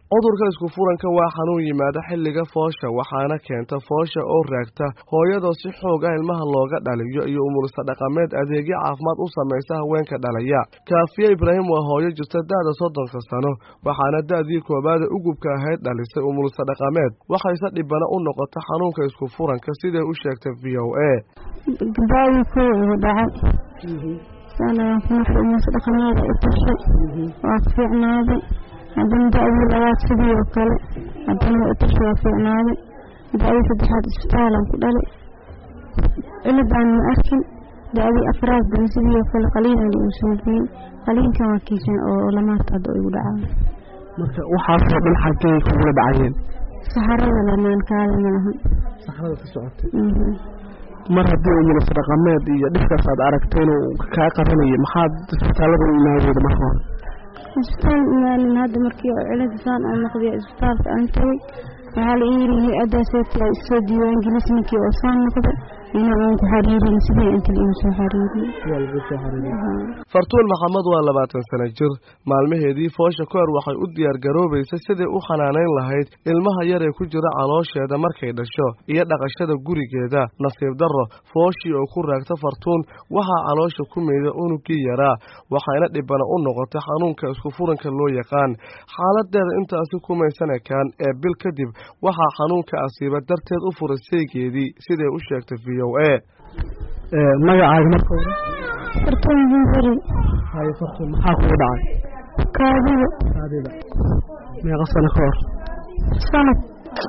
cudurka isku furanka waa xanuun yimaada xilliga foosha waxaana keenta foosha oo raagta hooyadoo si xoog ah ilmaha looga dhaliyo iyo umulista dhaqameed adeegyo caafimaad u samaysa haweenka dhalaya kaafiye ibraahim waa hooyo jirta da-da soddonka sano waxaana da-dii koobaada ugubka ahayd dhalisay umulista dhaqameed waxayse dhibana u noqota xanuunka isku furanka siday u sheegtay v o a gabaadii kow igu dhacay umulsa dhaqameeda i tashay waa fiicnaaday haddana da-dii labaad sidii oo kale haddana waa itasha waa fiicnaaday da-dii saddexaad isbitaalan ku dhalay cilibaan ma arkin da-dii afraad bana sidii oo kale qaliinan igu soo geeyey qaliinkan waa kiisan oo lamaanta hadda igu dhacaa marka waxaasoo dhan xaggay kugula dhacayeen saxarada lamaan kaada malahan saxrada ka socotay mar haddii umulasa dhaqameed iyo dhibkaas aad aragtay inuu kaa qabanayay maxaad isbitaalada u imaadeyda marka hore isbitaal imaalin hadda markii cilada saan aan noqday isbitaalka aan tagay waxaa la ii yiri hay-addaaseti aa isoo diiwaangelis ninkii oo saan noqday inaa aan ku xariirin sidii inta la igu soo xariiriyey fartuun maxamed waa labaatan sano jir maalmaheedii foosha kahor waxay u diyaar garoobaysa sidai u xanaanayn lahayd ilmaha yar ee ku jira caloosheeda markay dhasho iyo dhaqashada gurigeeda nasiib darro fooshii oo ku raagta fartuun waxaa caloosha ku meeda unugii yaraa waxayna dhibana u noqotay xanuunka isku furanka loo yaqaan xaaladeeda intaasi kumaysan ekaan ee bil kadib waxaa xanuunka asiiba darteed u furay saygeedii siday u sheegtay v o a magacaaga marka hore fartuun jimbari haye fartuun maxaa kugu dhacay kaadida kaadida meeqa sano ka hor sanad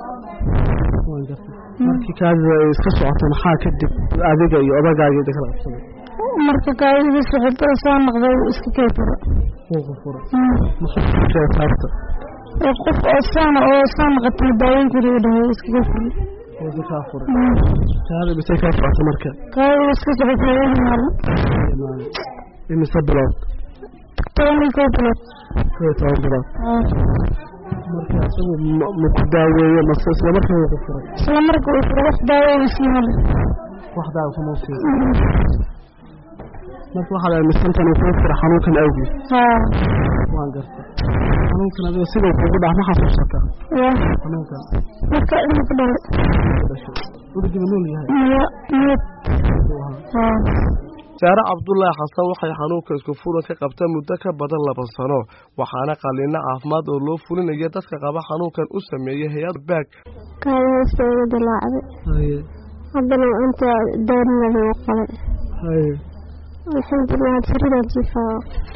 waan gartay markii kaadida ay iska socotay maxaa kadib adiga iyo odagaageeda kala qabsaday marka kaadida socotada soo noqday iska kay fura kuuka fura muxuu sheegay taabta qof oo saana oo soo noqotay daaweyn kuri u dhahay iska kay fura wada kaa furay kaada misay kaa socotay marka kaadida iska socotay weli maalin imise bilood toban iyo kow bilood kow iyo toban bilood marka isagu ma ku daaweeye mase isla markaa wuu ku furay isla marka uu fura wax daaweyn siimale wax daawo kuma siin marka waxaad aaminsantan uu kuu fura xanuunkan awgeed haa waan gartay xanuunkan adiga sidau kugu dhac ma xasuusataa ya xanuunkan marka ilma ku dhalay weligiba nool yahay maya miyad haa saare cabdulaahi xasan waxay xanuunka isku furan ka qabta muddo ka badan laba sano waxaana qaliino caafimaad oo loo fulinaya dadka qaba xanuunkan u sameeyay hay-ad baag kaada hoosta iga dilaacday haye haddana inta daarinada u qalay haye alxamdulilah had saridaa jiifaa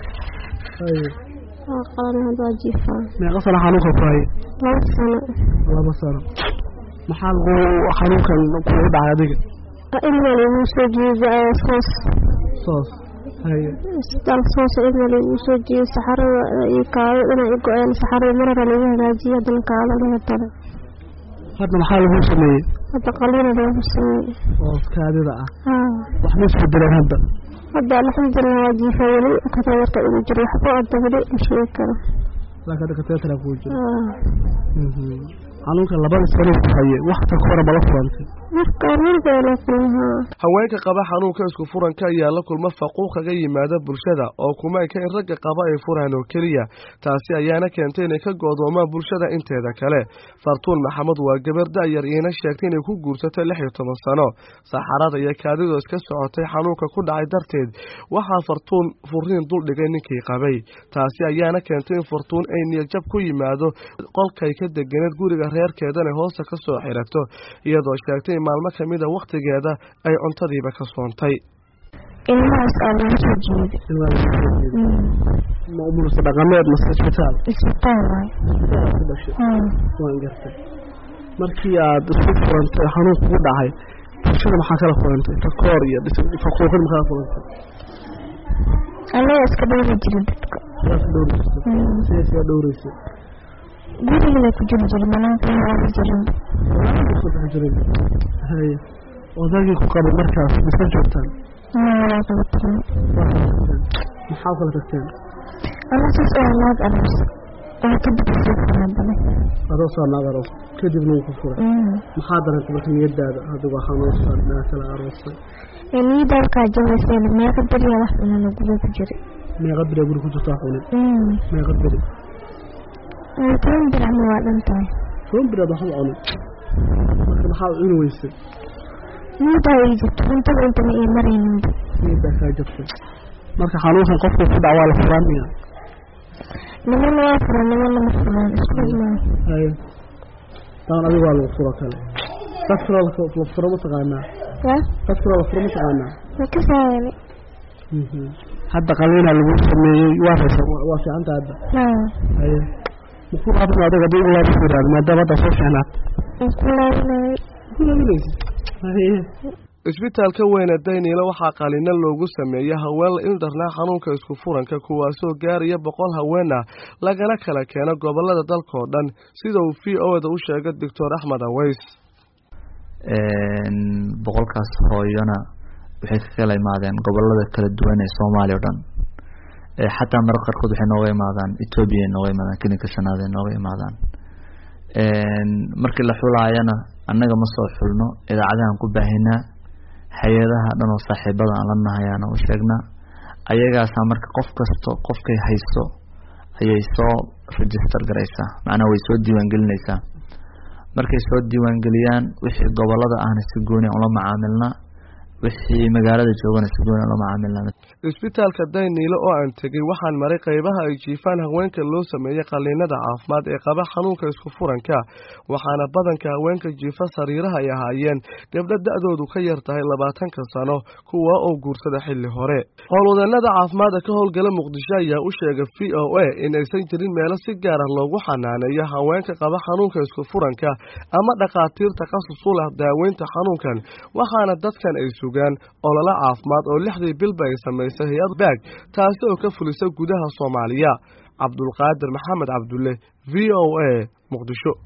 haye waa qalan had waa jiifaa meeqa sano xanuunka ku haye laba sano laba sano maxaa lagu xanuunkan kugu dhacay adiga ilmal iguu soo jeeda soos soos haye isbitaal soos ilmal iguu soo jeeda saxarada iyo kaado inay i go-een saxarada marara lagu hagaajiyay haddana kaado laga dara hadda maxaa lagu sameeyey hadda qaliina lagu sameeyey oo kaadida ah haa wax ma isku dileen hadda hadda alxamdulilah waa jiifa weli katawarka igu jiro waxba hadda weli ma sheegi karo laakiin hadda kateetara kugu jiro haa xanuunka labada sano ku haye wax ta hore mala furantay marka markaa la kulmaa haweenka qaba xanuunka isku furanka ayaa la kulma faquuq kaga yimaada bulshada oo kuma eka in ragga qaba ay furaan oo keliya taasi ayaana keentay inay ka go'doomaan bulshada inteeda kale fartuun maxamed waa gabar da'yar iina sheegtay inay ku guursatay lix iyo toban sano saxarada iyo kaadidoo iska socotay xanuunka ku dhacay darteed waxaa fartuun furiin dul dhigay ninkii qabay taasi ayaana keentay in fartuun ay niyadjab ku yimaado qolkay ka deganeed guriga reerkeedana hoosta ka soo xirato iyadoo sheegtay in maalmo ka mida wakhtigeeda ay cuntadiiba ka soontay ilmahaas aa lagu soo jeeda ma umulsa dhaqameed mase isbitaal isbitaal waay ku dhashay haa waan gartay markii aad isku furantay xanuun kugu dhacay bulshada maxaa kala furantay takoor iyo faquuqin maxaa kala furantay anaga iska dhowri jirin dadka sidaas dhowri jirtay sidee sidaa dhowreysay gurigada ku jiri jira banaanka maali jirin kusoo jirin haye odaygii ku qabay markaas mise joogtaan walaa kala tagan waa kala tagteen maxaa kala tagteen alasaas oo naag aroos oo kadib soo farabadan adoo soo naag aroos kadibna wuu ku furay maxaa darantay marka niyadaada adigu xanuunsan naa kala aroosay niyada halkaa jabayseen meeqa beriya wax cunana guda ku jiray meeqa beri guri ku jirtaa xunin meeqa beri toban biracna waa dhan tahay toban bilood waxba cunin marka maxaa cuni weysay miidaa ii jirto cuntada intana ii marayninba miidaa kaa jirtay marka xanuunkan qofku ku dhac waa la furaan miya nimana waa furan nimana ma furaan isku imaan haye taan adiga waa lagu furo kale dad kaloo la furo ma taqaanaa ya dad kaloo la furo ma taqaanaa ma ka saayani hadda qaliinaa lagu sameeyey waa haysa waa fiicanta hadda haa haye maku laabin adiga hadii ugu laabin yiraahdo maadaama hadda soo fiicnaad waan ku laabinayay ku laabinaysa haye isbitaalka weyne dayniile waxaa qalina loogu sameeyey haween la ildarnaa xanuunka isku furanka kuwaasoo gaaraya boqol haween ah lagana kala keeno gobolada dalkao dhan sida uu v o da u sheegay doctor axmed aweys boqolkaas hooyona waxay ka kala imaadeen gobolada kala duwan ee soomaaliya o dhan xataa mararka qaarkood waxay nooga imaadaan ethoobia nooga imaadaan kelinka shanaad ay nooga imaadaan markii la xulaayana annaga ma soo xulno idaacadahan ku baahinaa hay-adaha dhan oo saaxiibada aan la nahay aan u sheegnaa ayagaasaa marka qof kasto qofkay hayso ayay soo register garaysaa macnaha way soo diiwaangelinaysaa markay soo diiwaangeliyaan wixii gobolada ahna si gooni aan ula macaamilnaa wixii magaalada joogana si gooni aan ula macaamilnaa isbitaalka dayniile oo aan tegey waxaan maray qaybaha ay jiifaan haweenka loo sameeyey qaliinada caafimaad ee qaba xanuunka isku furanka waxaana badanka haweenka jiifa sariiraha ay ahaayeen gabdho da-doodu ka yar tahay labaatanka sano kuwa oo guursada xilli hore howlwadeenada caafimaadka ka howlgala muqdisho ayaa u sheegay v o a in aysan jirin meelo si gaara loogu xanaaneeyo haweenka qaba xanuunka isku furanka ama dhakhaatiir takhasus u leh daaweynta xanuunkan waxaana dadkan ay sugaan ololo caafimaad oo lixdii bilba ay samaysay hay-ad baag taasi oo ka fulisa gudaha soomaaliya cabdulqaadir maxamed cabdulle v o a muqdisho